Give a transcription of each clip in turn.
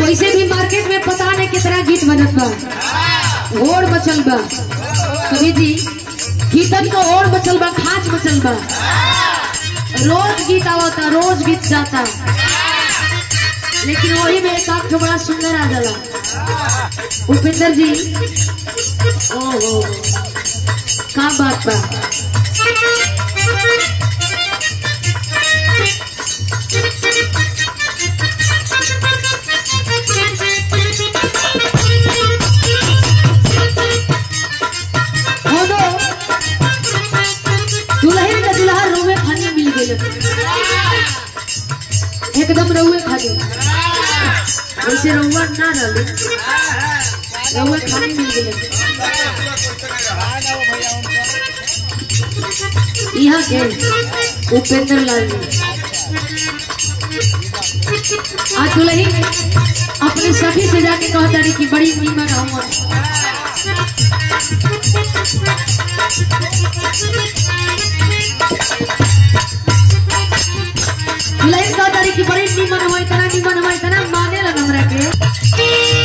वैसे भी मार्केट में पता नहीं कितना गीत बनत बा ओढ़ मचल बा कवि जी गीतन को ओढ़ मचल बा खाच मचल बा रोज गीत आवता रोज गीत जाता लेकिन वही में एक आध ठो बड़ा सुंदर आ जाला उपेंद्र जी ओहो का बात बा होनो दुल्हन का दुल्हा रोवे खाने मिल गए एकदम रहुए खाने वैसे रहुआ ना रहे रहुए खाने मिल गए यहाँ के उपेंद्र लाल जी आज दुल्हन अपने सखी से जाके कहता रही कि बड़ी नीमन हुआ लाइफ का तारी की बड़ी नीमन हुआ इतना नीमन हुआ इतना माने लगा हमरा के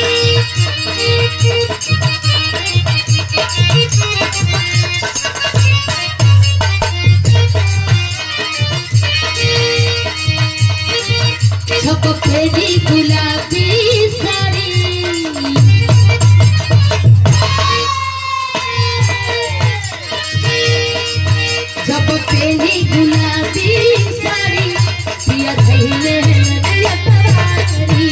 छपकेली गुलाबी साड़ी जब पेली गुलाबी साड़ी पिया धैले नदिया तरारी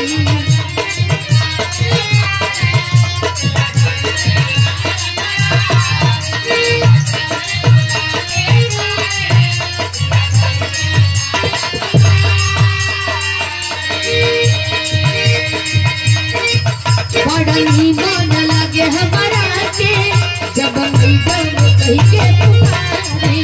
बड़ा ही मन लगे हमारा के जब मैडम कही के पुकारी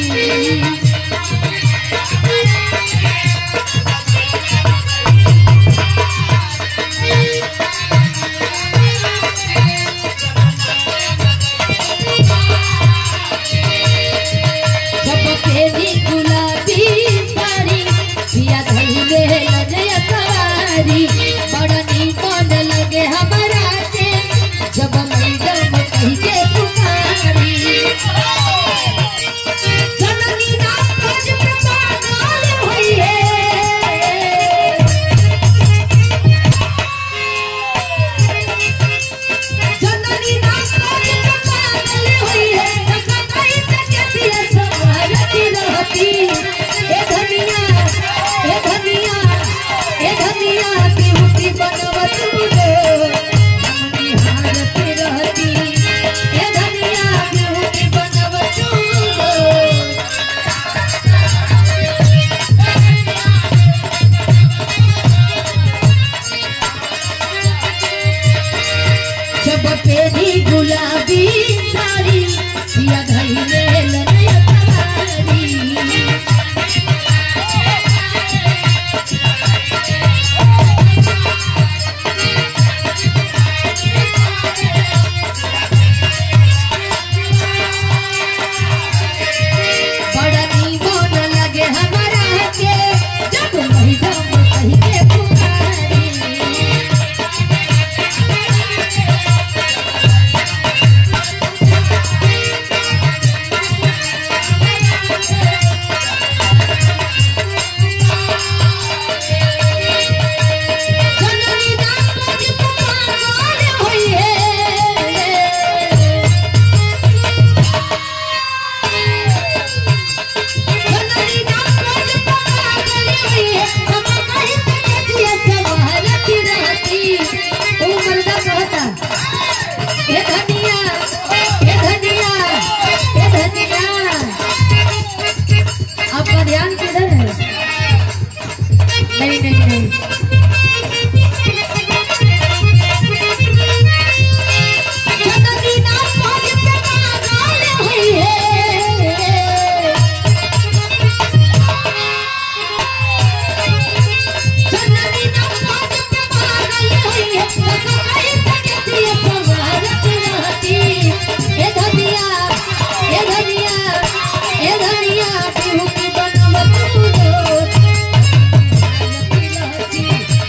जब तेरी गुलाबी साड़ी पिया धइले लजया सवारी बड़ा नीमन लगे हमारा के जब मैडम कही के पुकारी जननी नाम भज प्रसाद होइए जननी नाम भज प्रसाद होइए कतई तक दिया सवारती रहती ए धनिया ए धनिया ए धनिया बिहुती बनवत रो हमनी हारती रहती ए धनिया बिहुती बनवत रो जब तेरी गुलाबी साड़ी पिया धइले लनया तवारी बड़ा नीमन लगे हमारा के जब महिला कही के पुकारी जननी नाम भज पुकार होइए जननी नाम भज पुकार होइए हम कहीं तक दिया सवारती रहती ओ मर्दा कहता हे धनिया हे धनिया हे धनिया आपका ध्यान किधर है नहीं नहीं नहीं जननी नाम भज पुकार होइए जननी नाम भज पुकार होइए कतई तक दिया सवारत रहती ए धनिया ए धनिया ए धनिया बिहुती बनवत रो रहती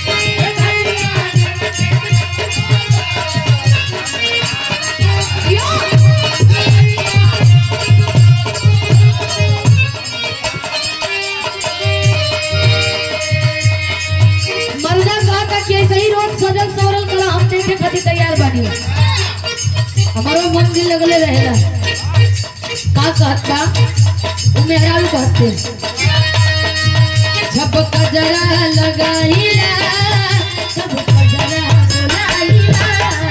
कि ऐसे ही रोज सजल सवरल कला हम देखे खातिर तैयार बानी हमारो मन दिल लगले रहेला का कहत का उ मेहरारू कहते जब कजरा लगाईला सब कजरा बुलाईला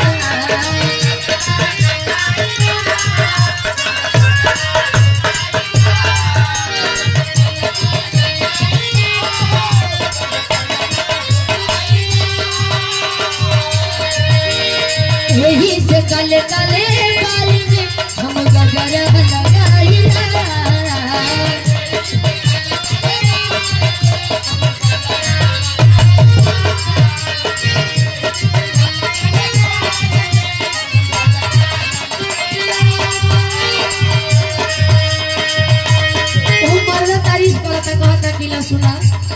यही से काले काले बाल में हम गजरा लगाईला ऊ मर्द तारीफ करता कहता कि ला सुना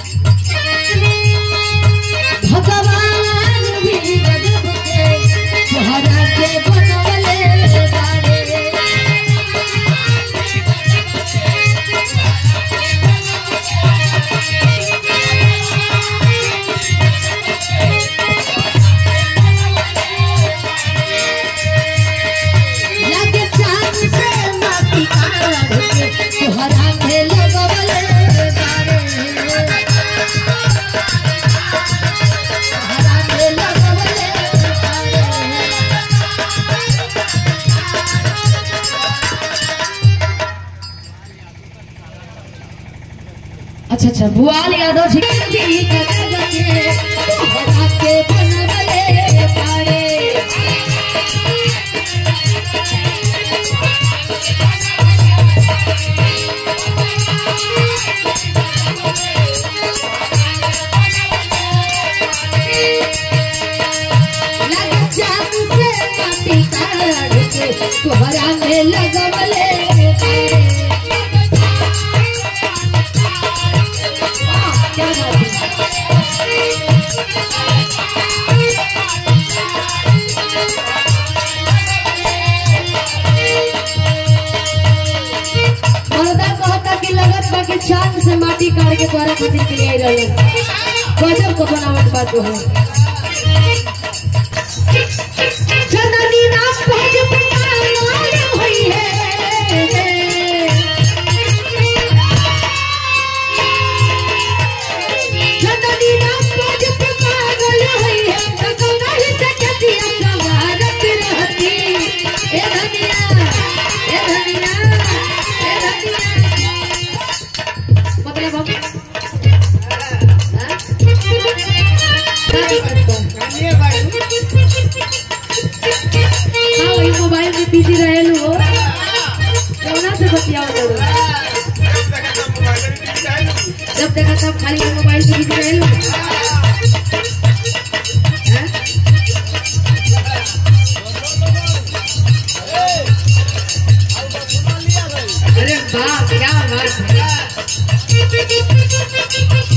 भगवान भी गजब के तोहरा के बनवले बारे लागे चांद से माटी काढ़ के तोहरा के लगवले बारे तोहरा के लगवले बारे अच्छा अच्छा बुआल यादव जी के तोहरा के बनवले बारे लग जात से माटी काढ़ के तोहरा में लगवले बारे। वाह, क्या बात है। मर्दा कहता कि लगत बा कि चांद से माटी काढ़ के तोहरा खातिर के लिए रहे गजब को बनावट बा तो है जननी नाम भज पुकार होई है जननी नाम भज पुकार होई है गंगा ही से कतिया सवारत रहती ए धनिया ए धनिया ए धनिया मतलब हम हाँ? क्या दिक्कत बा? हाँ वही मोबाइल में बिजी रहेलू हो कौना से बतियाओ करो जब देखा तब खाली वो मोबाइल से बिजी रहेलू हाँ? अरे वाह क्या बात है